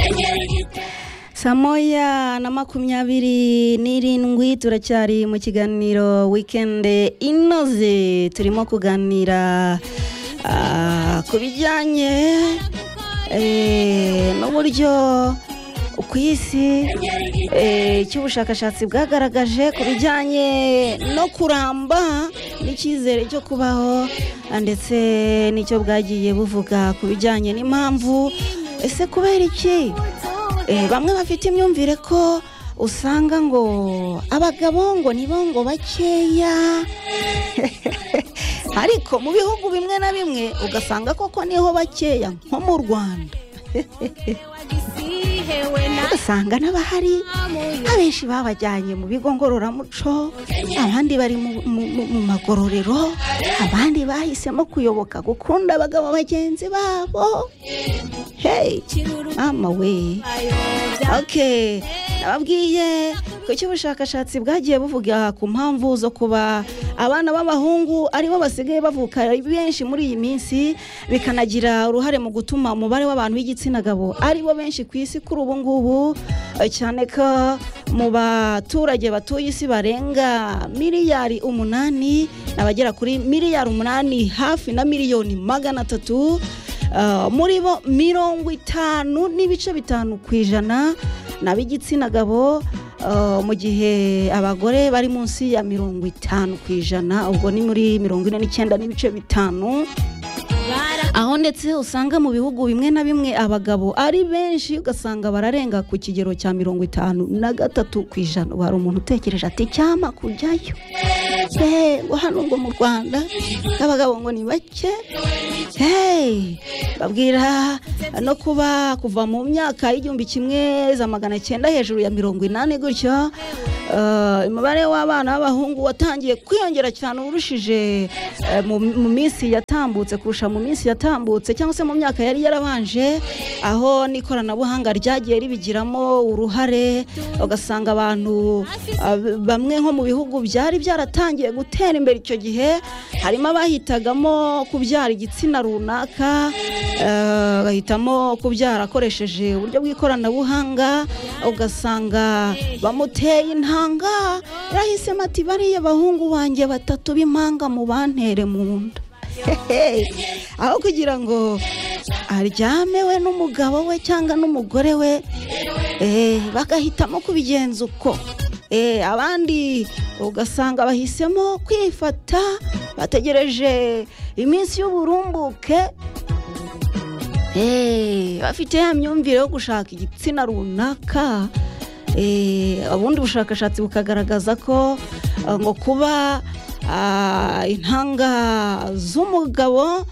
n'ahirwe saa moya na makumyabiri n'irindwi turacyari mu kiganiro wikende inoze turimo kuganira ah, ku bijyanye eh, n'uburyo ku isi eh, cy'ubushakashatsi bwagaragaje ku bijyanye no kuramba n'icyizere cyo kubaho ah, ndetse n'icyo bwagiye buvuga ku bijyanye n'impamvu ese kubera iki Eh, bamwe bafite imyumvire ko usanga ngo abagabo ngo nibo ngo bakeya ariko mu bihugu bimwe na bimwe ugasanga koko niho bakeya nko mu rwanda ugasanga n'abahari abenshi babajyanye mu bigo ngororamuco abandi bari mu, mu, mu, mu magororero abandi bahisemo kuyoboka gukunda abagabo bagenzi babo hey mama we okay nababwiye ko icyo ubushakashatsi bwagiye buvuga ku mpamvu zo kuba abana b'abahungu aribo basigaye bavuka ari benshi muri iyi minsi bikanagira uruhare mu gutuma umubare w'abantu b'igitsina gabo aribo benshi ku isi kuri ubu ngubu eh, cyane ko mu baturage batuye isi barenga miliyari umunani n'abagera kuri miliyari umunani hafi na miliyoni magana atatu Uh, muri bo mirongo itanu n'ibice bitanu ku ijana ni ab'igitsina gabo uh, mu gihe abagore bari munsi ya mirongo itanu ku ijana ubwo ni muri mirongo ine n'icyenda n'ibice bitanu aho ndetse usanga mu bihugu bimwe na bimwe abagabo ari benshi ugasanga bararenga ku kigero cya mirongo itanu na gatatu ku ijana ubu hari umuntu utekereje ati cyama kujyayo Eh, ngo hano ngo mu rwanda abagabo ngo ni bake hey babwira no kuba kuva mu myaka y'igihumbi kimwe za magana cyenda hejuru ya mirongo inani gutyo eh, umubare w'abana b'abahungu watangiye kwiyongera cyane urushije eh, mu mu minsi yatambutse kurusha mu minsi yatambutse cyangwa se mu myaka yari yarabanje aho n'ikoranabuhanga ryagiye ribigiramo uruhare ugasanga abantu ah, b- bamwe nko mu bihugu byari byaratangiye gutera imbere icyo gihe harimo abahitagamo kubyara igitsina runaka eh, bagahitamo kubyara akoresheje uburyo bw'ikoranabuhanga ugasanga bamuteye intanga yarahisemo ati bariya bahungu banjye batatu b'impanga mu bantere mu nda Hey, aho kugira ngo aryame we n'umugabo we cyangwa n'umugore we eh, bagahitamo kubigenza uko Eh, abandi ugasanga bahisemo kwifata bategereje iminsi y'uburumbuke Eh, bafite ya myumvire yo gushaka igitsina runaka Eh, ubundi bushakashatsi bukagaragaza ko eh, ngo kuba ah, intanga z'umugabo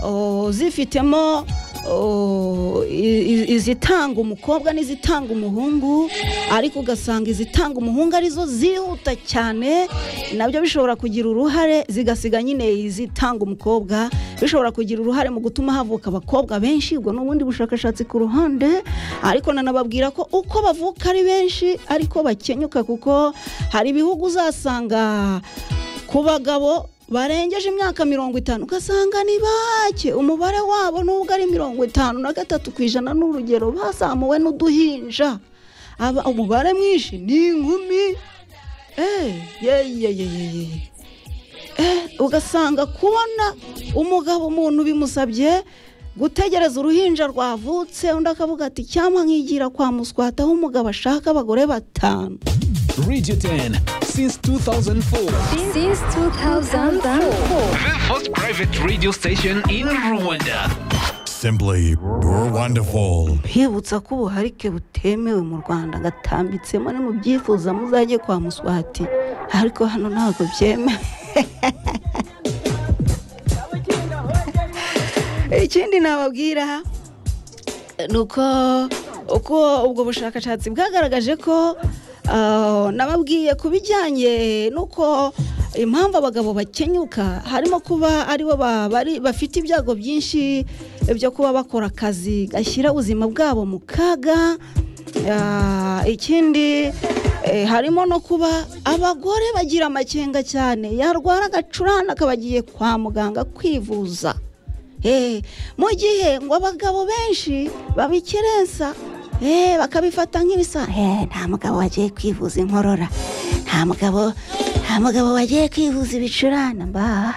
oh, zifitemo oh, i- i- izitanga umukobwa n'izitanga umuhungu ariko ugasanga izitanga umuhungu arizo zihuta cyane nabyo bishobora kugira uruhare zigasiga nyine izitanga umukobwa bishobora kugira uruhare mu gutuma havuka abakobwa benshi ubwo ni ubundi bushakashatsi ku ruhande ariko nanababwira ko uko bavuka ari benshi ariko bakenyuka kuko hari ibihugu uzasanga ku bagabo barengeje imyaka mirongo itanu ugasanga ni bake umubare wabo nubwo ari mirongo itanu na gatatu ku ijana n'urugero bazamuwe n'uduhinja aba umubare mwinshi ni inkumi Eh, ye, ye, ye, ye, ye. Eh, ugasanga kubona umugabo umuntu bimusabye gutegereza uruhinja rwavutse undi akavuga ati cyangwa nkigira kwa muswata aho umugabo ashaka abagore batanu Radio 10 since 2004. Since 2004. The first private radio station in Rwanda. Simply wonderful. kwibutsa ko ubuharike butemewe mu rwanda gatambitsemo ni mu byifuza muzajye kwa muswati ariko hano ntabwo byemewe ikindi nababwira ni uko uko ubwo bushakashatsi bwagaragaje ko ah, nababwiye ku bijyanye n'uko impamvu abagabo bakenyuka harimo kuba aribo ba- bari- bafite ibyago byinshi byo kuba bakora akazi gashyira ubuzima bwabo mu kaga Ah, ikindi eh, harimo no kuba abagore bagira amakenga cyane yarwara agacurane akaba agiye kwa muganga kwivuza Eh, mu gihe ngo abagabo benshi babikerensa Eh, bakabifata nk'ibisa Eh, nta mugabo wagiye kwivuza inkorora nta mugabo nta mugabo wagiye kwivuza ibicurane mba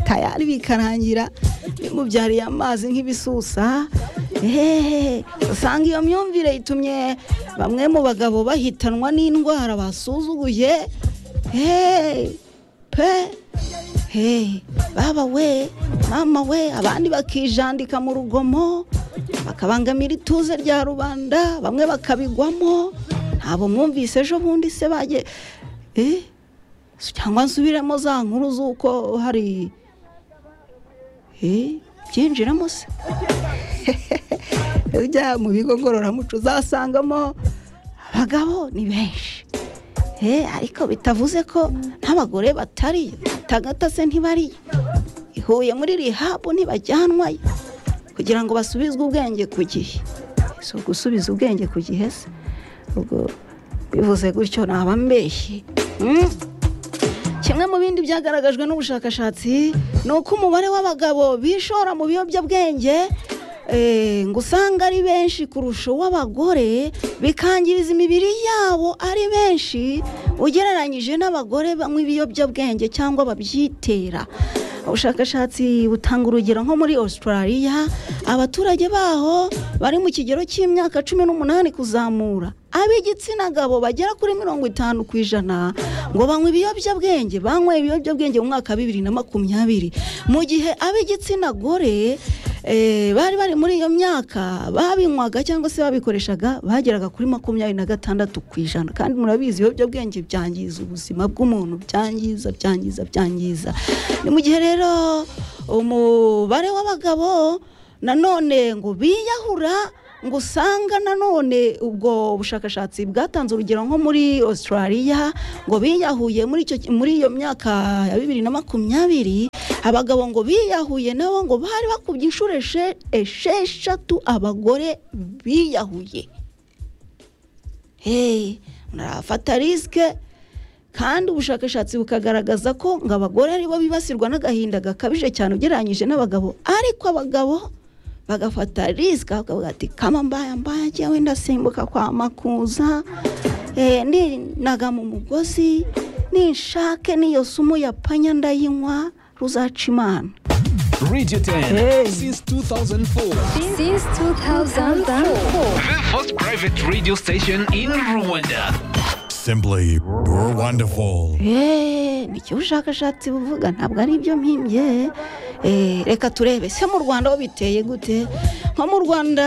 tayari bikarangira bimubyariye amazi nk'ibisusa ehehe usanga iyo myumvire itumye bamwe mu bagabo bahitanwa n'indwara basuzuguye Hey, pe Hey, baba we mama we abandi bakijandika mu rugomo bakabangamira ituze rya rubanda bamwe bakabigwamo ntabwo mwumvise ejo bundi se bagiye Eh? cyangwa nsubiremo za nkuru z'uko hari Eh, byinjiramo se ujya mu bigo ngororamuco uzasangamo abagabo ni benshi Eh, ariko bitavuze ko n'abagore batari tagatase ntibari ihuye muri rihabu ntibajyanwayo kugira ngo basubizwe ubwenge ku gihe si ugusubiza ubwenge ku gihe se ubwo bivuze gutyo naba mbeshyi Mm. Kimwe mu bindi byagaragajwe n'ubushakashatsi ni uko umubare w'abagabo bishora mu biyobyabwenge eh, ngo usanga ari benshi kurusha uw'abagore bikangiriza imibiri yabo ari benshi ugereranyije n'abagore banywa ibiyobyabwenge cyangwa babyitera ubushakashatsi butanga urugero nko muri australia abaturage baho bari mu kigero cy'imyaka cumi n'umunani kuzamura ab'igitsina gabo bagera kuri mirongo itanu ku ijana ngo banywa ibiyobyabwenge banyweye ibiyobyabwenge mu mwaka wa bibiri na makumyabiri mu gihe ab'igitsina gore eh, bari bari muri iyo myaka babinywaga cyangwa se babikoreshaga bageraga kuri makumyabiri na gatandatu ku ijana kandi murabizi ibiyobyabwenge byangiza ubuzima bw'umuntu byangiza byangiza byangiza ni mu gihe rero umubare w'abagabo nanone ngo biyahura ngo usanga nanone ubwo bushakashatsi bwatanze urugero nko muri australia ngo biyahuye muri icyo muri iyo myaka ya bibiri na makumyabiri abagabo ngo biyahuye nabo ngo bari bakubye inshuro eshe- esheshatu abagore biyahuye hey murafata risike kandi ubushakashatsi bukagaragaza ko ngo abagore aribo bibasirwa n'agahinda gakabije cyane ugereranyije n'abagabo ariko abagabo bagafata risike bakavuga ati kama mbaya mbaya njyewe ndasimbuka kwa makuza eh, ninaga mu mugozi ninshake n'iyo sumu ya panya ndayinywa ruzaca imana Radio 10 Hey. since 2004. Since 2004. The first private radio station in Rwanda. Simply Burr Wonderful. Eh, ni cyo ubushakashatsi buvuga ntabwo ari ibyo mpimbye Eh, reka turebe se mu rwanda ho biteye gute nko mu rwanda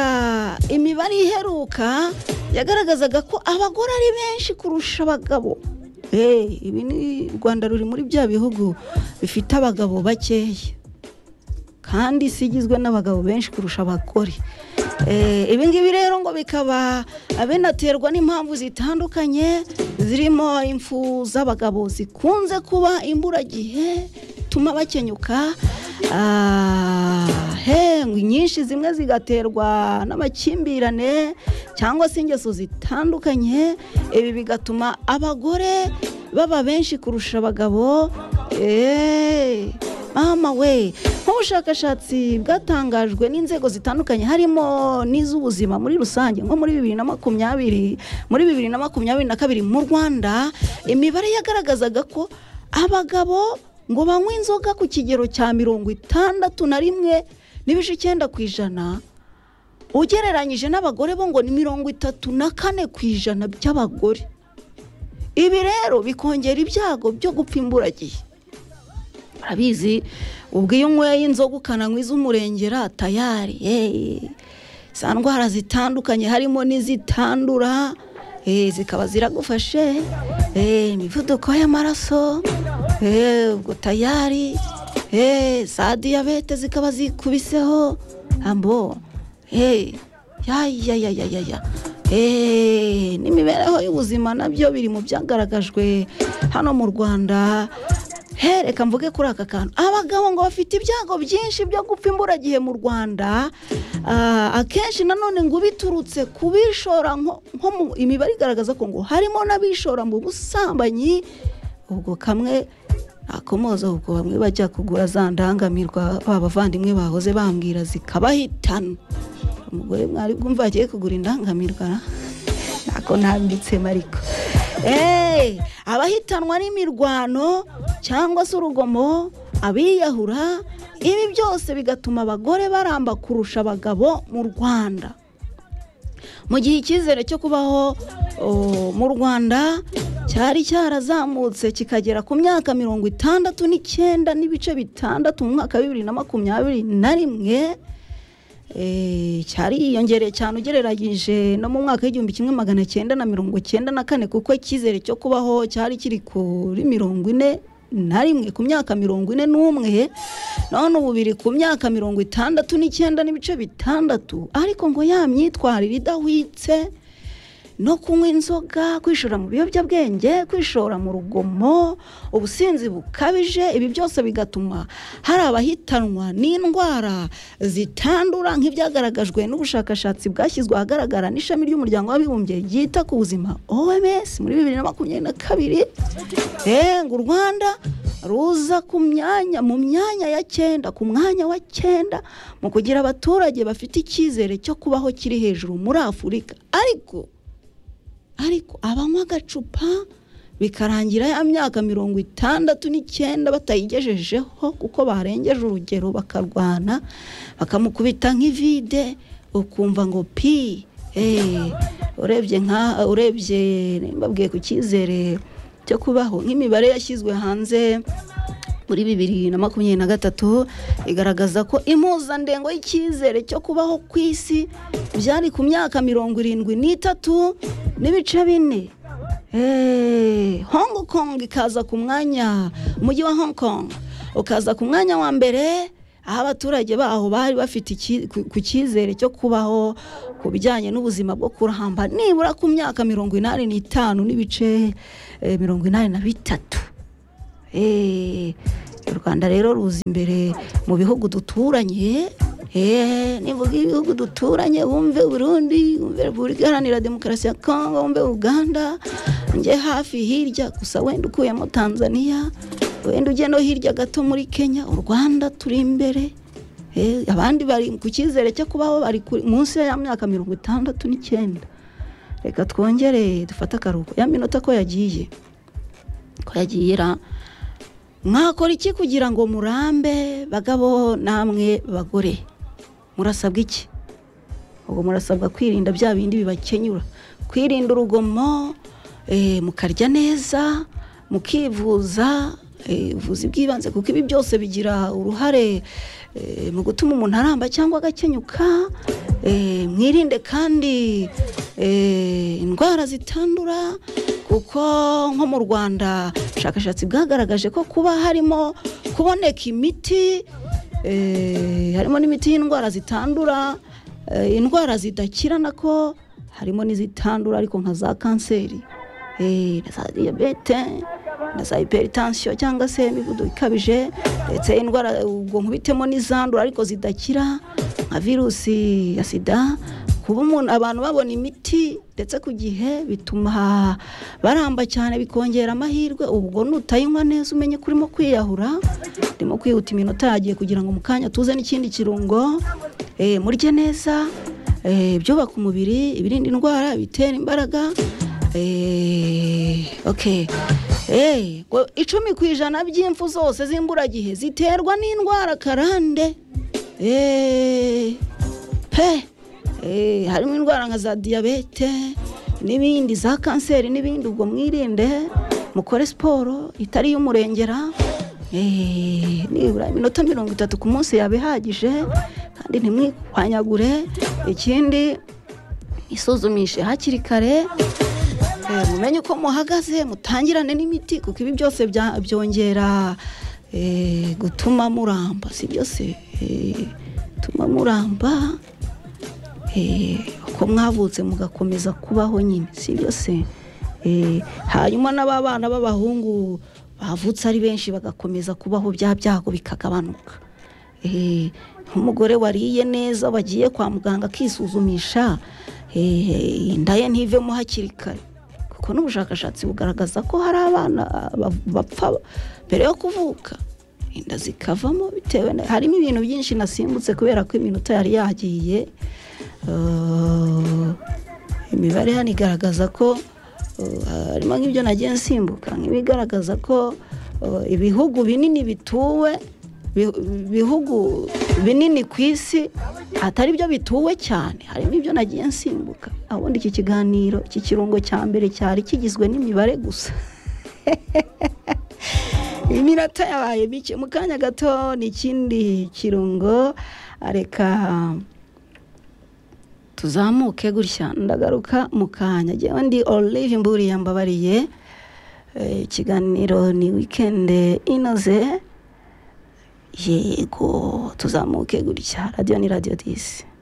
imibare iheruka yagaragazaga ko abagore ari benshi kurusha abagabo Eh, ibi ni u rwanda ruri muri bya bihugu bifite abagabo bakeya kandi isi igizwe n'abagabo benshi kurusha abagore Eh, ibi ngibi rero ngo bikaba abenaterwa n'impamvu zitandukanye zirimo impfu z'abagabo zikunze kuba imburagihe tuma bakenyuka Ah, he, ngo nyinshi zimwe zigaterwa n'amakimbirane cyangwa se ingeso zitandukanye ibi bigatuma abagore baba benshi kurusha abagabo Eh, mama we nk'ubushakashatsi bwatangajwe n'inzego zitandukanye harimo n'iz'ubuzima muri rusange nko muri bibiri na makumyabiri muri bibiri na makumyabiri na kabiri mu rwanda imibare yagaragazaga ko abagabo ngo banywe inzoga ku kigero cya mirongo itandatu na rimwe n'ibice icyenda ku ijana ugereranyije n'abagore bo ngo ni mirongo itatu na kane ku ijana by'abagore ibi rero bikongera ibyago byo gupfa imburagihe urabizi ubwo iyo unyweye inzoga ukananywa iz'umurengera tayari eh, za ndwara zitandukanye harimo n'izitandura eh, zikaba ziragufashe eh, imivuduko y'amaraso eh, ubwo tayari eh, za diyabete zikaba zikubiseho ambo eh, ya ya ya ya ya ya Eh, n'imibereho y'ubuzima nabyo biri mu byagaragajwe hano mu rwanda He, reka mvuge kuri aka kantu abagabo ngo bafite ibyago byinshi byo gupfa imburagihe mu rwanda Ah, akenshi nanone ngo biturutse ku bishora nko nko mu imibare igaragaza ko ngo harimo n'abishora mu busambanyi ubwo kamwe akomoza ubwo bamwe bajya kugura za ndangamirwa ba bavandimwe bahoze bambwira zikabahitana umugore mwari bwumva agiye kugura indangamirwa ntako nambitse mariko eee abahitanwa n'imirwano cyangwa se urugomo abiyahura ibi byose bigatuma abagore baramba kurusha abagabo mu rwanda mu gihe icyizere cyo kubaho oh, mu rwanda cyari cyarazamutse kikagera ku myaka mirongo itandatu n'icyenda n'ibice bitandatu mu mwaka wa bibiri na makumyabiri na rimwe Eh, cyariyongereye cyane ugereranyije no mu mwaka w'igihumbi kimwe magana cyenda na mirongo cyenda na kane kuko icyizere cyo kubaho cyari kiri kuri mirongo ine na rimwe ku myaka mirongo ine n'umwe none ubu biri ku myaka mirongo itandatu n'icyenda n'ibice bitandatu ariko ngo ya myitwarire idahwitse no kunywa inzoga kwishora mu biyobyabwenge kwishora mu rugomo ubusinzi bukabije ibi byose bigatuma hari abahitanwa n'indwara zitandura nk'ibyagaragajwe n'ubushakashatsi bwashyizwe ahagaragara n'ishami ry'umuryango w'abibumbye ryita ku buzima oms muri bibiri na makumyabiri na kabiri Eh, ngo u rwanda ruza ku myanya mu myanya ya cyenda ku mwanya wa cyenda mu kugira abaturage bafite icyizere cyo kubaho kiri hejuru muri afurika ariko ariko abanywa agacupa bikarangira ya myaka mirongo itandatu n'icyenda batayigejejeho kuko barengeje urugero bakarwana bakamukubita nk'ivide ukumva ngo pi eh, urebye nka urebye mbabwiye ku cyizere cyo kubaho nk'imibare yashyizwe hanze muri bibiri na makumyabiri na gatatu igaragaza ko impuzandengo y'icyizere cyo kubaho ku isi byari ku myaka mirongo irindwi n'itatu n'ibice bine Eh, hong kong ikaza ku mwanya umujyi wa hong kong ukaza ku mwanya wa mbere aho abaturage baho bari bafite iki- ku- ku cyizere cyo kubaho ku bijyanye n'ubuzima bwo kuramba nibura ku myaka mirongo inani n'itanu n'ibice eh, mirongo inani na bitatu Eh, u rwanda rero ruza imbere mu bihugu duturanye Eh, nivuga ibihugu duturanye wumve uburundi wumve repubulika iharanira demokarasi ya kongo wumve uganda njye hafi hirya gusa wenda ukuyemo tanzania wenda ujye no hirya gato muri kenya u rwanda turi imbere Eh, abandi bari ku cyizere cyo kubaho bari kuri- munsi ya myaka mirongo itandatu n'icyenda reka twongere dufate akaruhuko ya minota ko yagiye ko yagiye ira mwakora iki kugira ngo murambe bagabo namwe bagore murasabwa iki ubwo murasabwa kwirinda bya bindi bibakenyura kwirinda urugomo eh, mukarya neza mukivuza eh, ubuvuzi bw'ibanze kuko ibi byose bigira uruhare eh, mu gutuma umuntu aramba cyangwa agakenyuka eh, mwirinde kandi eh, indwara zitandura kuko nko mu rwanda ubushakashatsi bwagaragaje ko kuba harimo kuboneka imiti eh, harimo n'imiti y'indwara zitandura eh, indwara zidakira nako harimo n'izitandura ariko nka za kanseri eh, na za diyabete na za hypertension cyangwa se imivuduko ikabije ndetse indwara ubwo nkubitemo n'izandura ariko zidakira nka virusi ya sida kuba umuntu abantu babona imiti ndetse ku gihe bituma baramba cyane bikongera amahirwe ubwo nutayinywa neza umenye ko urimo kwiyahura urimo kwihuta iminota yagiye kugira ngo mu kanya tuze n'ikindi kirungo eh, murye neza eh, ibyubaka umubiri ibirinda indwara ibitera imbaraga eh, okay Eh, ngo icumi ku ijana by'impfu zose z'imburagihe ziterwa n'indwara karande Eh, pe Eh, harimo indwara nka za diyabete n'ibindi za kanseri n'ibindi ubwo mwirinde mukore siporo itari iy'umurengera Eh, nibura iminota mirongo itatu ku munsi yaba ihagije kandi ntimwihwanyagure ikindi isuzumishe hakiri kare Eh, mumenye uko muhagaze mutangirane n'imiti kuko ibi byose bya- byongera eh, gutuma muramba si byose eh, bituma muramba eh, uko mwavutse mugakomeza kubaho nyine si byose Eh, hanyuma n'ababana b'abahungu bavutse ari benshi bagakomeza kubaho bya byago bikagabanuka Eh, nk'umugore wariye neza wagiye kwa muganga akisuzumisha eh, inda ye ntivemo hakiri kare kuko n'ubushakashatsi bugaragaza ko hari abana ba- bapfa mbere yo kuvuka inda zikavamo bitewe na harimo ibintu byinshi nasimbutse kubera ko iminota yari yagiye Uh, imibare hano igaragaza ko uh, harimo nk'ibyo nagiye nsimbuka nk'ibigaragaza ko uh, ibihugu binini bituwe bi- ibihugu binini ku isi atari byo bituwe cyane harimo ibyo nagiye nsimbuka ubundi iki kiganiro iki kirungo cya mbere cyari kigizwe n'imibare gusa iminota yabaye mike mu kanya gato ni ikindi kirungo reka tuzamuke gutya ndagaruka mu kanya njyewe ndi olive mburiye mbabariye Eh, ikiganiro ni wikende inoze yego tuzamuke gutya radiyo ni radiyo disi